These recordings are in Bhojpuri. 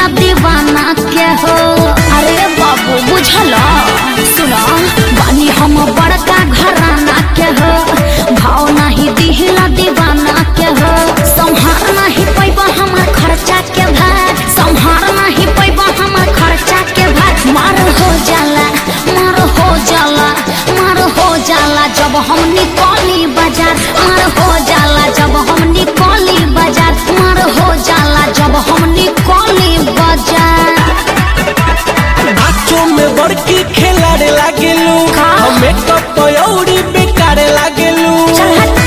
दीवाना के हो अरे बाबू बुझल सुनो बानी हम बड़का घराना के हो भाव नहीं दिहिला दीवाना के हो संहार नहीं पैबा हमार खर्चा के भार संहार नहीं पैबा हमार खर्चा के भार मार हो जाला मार हो जाला मार हो जाला जब हम निकली बाजार मार हो जाला जब हम निकली बाजार मार हो जाला जब हम निकली बाजार नाचो में बड़की खेलाड़े लागेलू का? हमें कपयौरी बेकारे लागेलू चल हट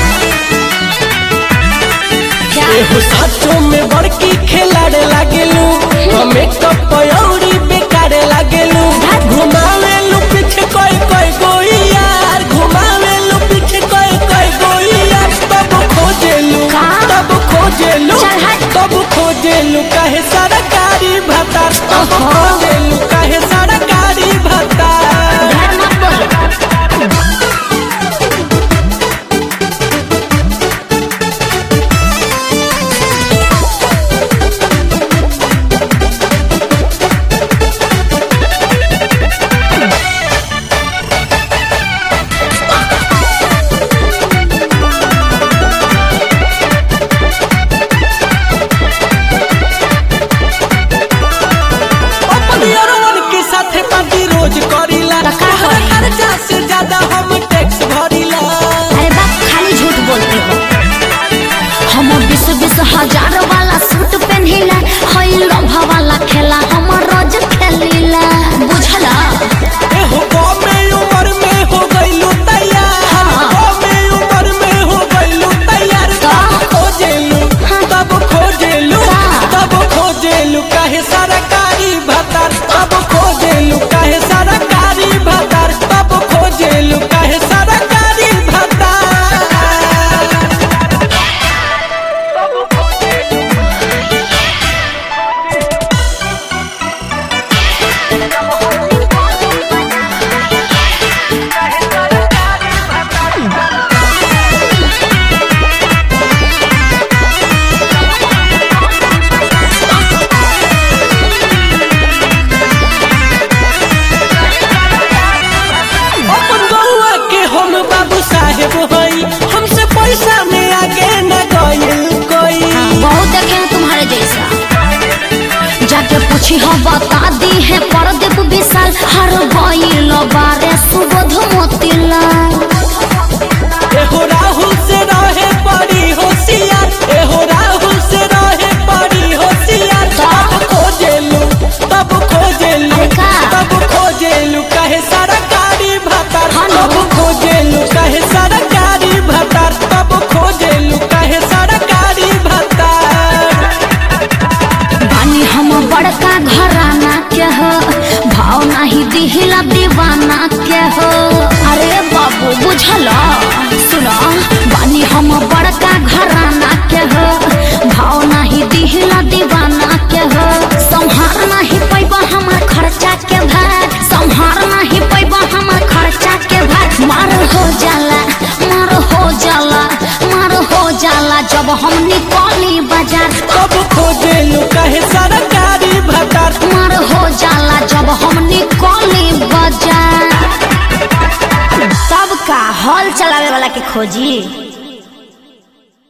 क्या एहो साचो में बड़की खेलाड़े लागेलू हमें कपयौरी बेकारे लागेलू घुमावेलू पीछे कोई कोई गोई यार घुमावेलू पीछे कोई कोई गोई यार तब खोजेलू का? तब खोजेलू चल हट। तब खोजेलू काहे सरकारी भत्ता तब ओहो। खोजेलू काहे सरकारी भत्ता ढेर मत बोल अपन यारवन के साथे पार्टी रोज करीला तो का तोहरा होई? खर्चा से ज्यादा हम टैक्स भरीला अरे बाप खाली झूठ बोलते हो हम बीस बीस हजार वाला सूट पहनिला हई लोभा वाला खेला हम रोज खेलीला बुझला एहो कमे उम्र में हो गइलू तैयार हाँ। कमे उम्र में हो गइलू तैयार का? तब खोजेलू हाँ। तब खोजेलू का? तब खोजेलू काहे सरकारी भत्ता तब खोजेलू काहे सरकारी भत्ता तब खोजेलू काहे सरकारी भत्ता अपन गौआ के हम बाबू साहेब हई हमसे पैसा में आगे न गइल कोई बहुत देखे हैं तुम्हारे जैसा जाके पूछी हो बता दी है परदीप विशाल हर गईल बारे सुबोध मोतीलाल एहो राहुल से रहे पड़ी होशियार एहो राहुल से रहे पड़ी होशियार तब खोजेलू तब खोजेलू अरे का? तब खोजेलू काहे सरकारी भत्ता हाँ ना। तब खोजेलू काहे सरकारी भत्ता तब खोजेलू काहे सरकारी भत्ता बानी हम बड़का घराना के हो भाव नहीं दिहिला दीवाना के हो अरे बाबू बुझल सुनो बानी हम बड़का घराना के हो भाव नहीं दिहिला दीवाना के हो संहार नहीं पैबा हमार खर्चा के भार संहार नहीं पैबा हमार खर्चा के भार मार हो जाला मार हो जाला मार हो जाला जब हम निकली बाजार तब खोजेलू काहे सरकारी भत्ता मार हो जाला जब हम निकली बाजार तब का हॉल चलावे वाला के खोजी